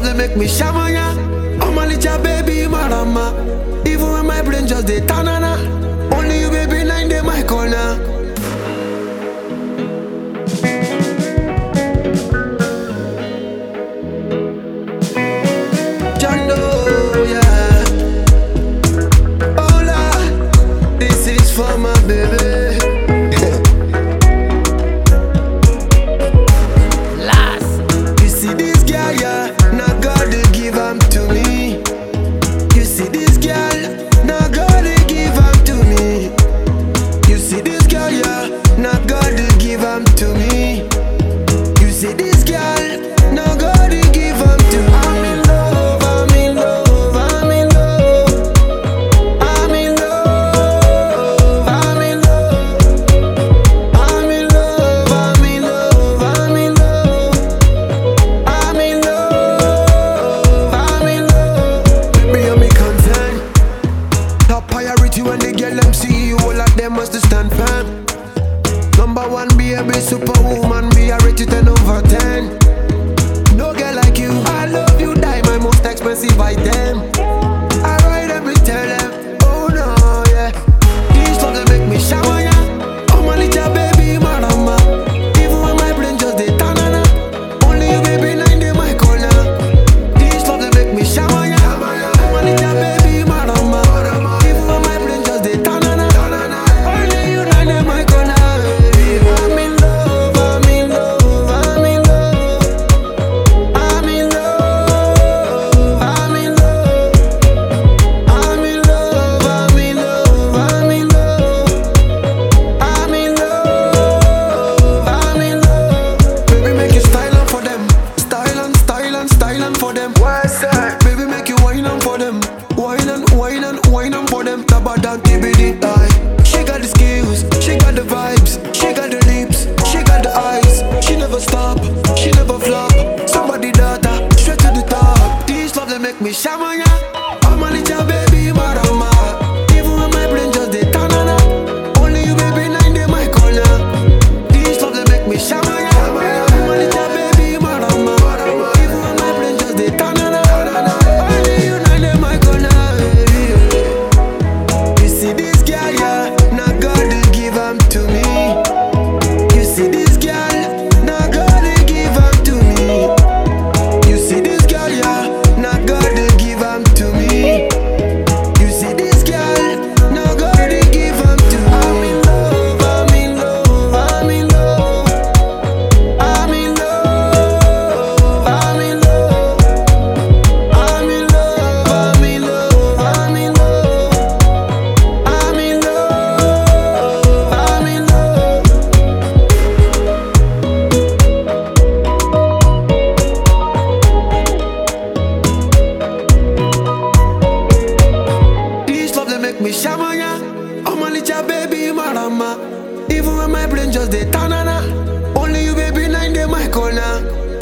love they make me shamanya. I'm a little baby marama. Even when my brain just dey tanana. Only you baby nine day my corner. Jando, yeah. Hola, this is for my baby. Last. You see this girl, yeah, now God they give am to me. You see this girl, now God they give am to me. You see this girl, yeah, now God they give am to me. You see this girl, now God they give am to me. I'm in love, I'm in love, I'm in love. I'm in love, I'm in love. I'm in love, I'm in love, I'm in love. I'm in love, I'm in love. Baby, I'm concern. Top priority when they get them see you, all of them must stand firm. Number one, baby, superwoman, me I rate you 10 over 10. No girl like you, I love you, die my most expensive item. I ride them, we tell them, oh no, yeah. These love they make me shower, yeah. Oh my little baby, marama. Even when my brain just dey tanana. Only you, baby, nine day my corner. These love they make me shower, yeah. Oh my little baby, marama. Even when my brain just dey tanana. Only you, nine day my corner. I'm in love, I'm in love, I'm in love. I'm in love, I'm in love. I'm in love, I'm in love, I'm in love. I'm in love, I'm in love. Baby, make you style on for them. Style and style and style on for them. What's that? Baby, make you wine on for them. Wine and wine and wine on for them. Tabadan TBD eye. She got the skills, she got the vibes, she got the lips, she got the eyes. She never stop, she never flop. Somebody daughter, straight to the top. These love they make me shamanya. I'm a little baby marama. Even when my brain just dey tanana. Only you baby nine day my corner. These love they make me shamanya. I'm a little baby marama. Even when my brain just dey tanana. Only you nine day my corner. You see this girl, yeah, now God they give am to me. You see this girl, now God they give am to me. You see this girl, yeah, now God they give am to me. You see this girl, now God they give am to me. I'm in love, I'm in love, I'm in love. I'm in love, I'm in love. I'm in love, I'm in love, I'm in love. I'm in love, I'm in love. This love they make me shamanya. I'm a little baby marama. Even when my brain just dey tanana. Only you baby nine day my corner.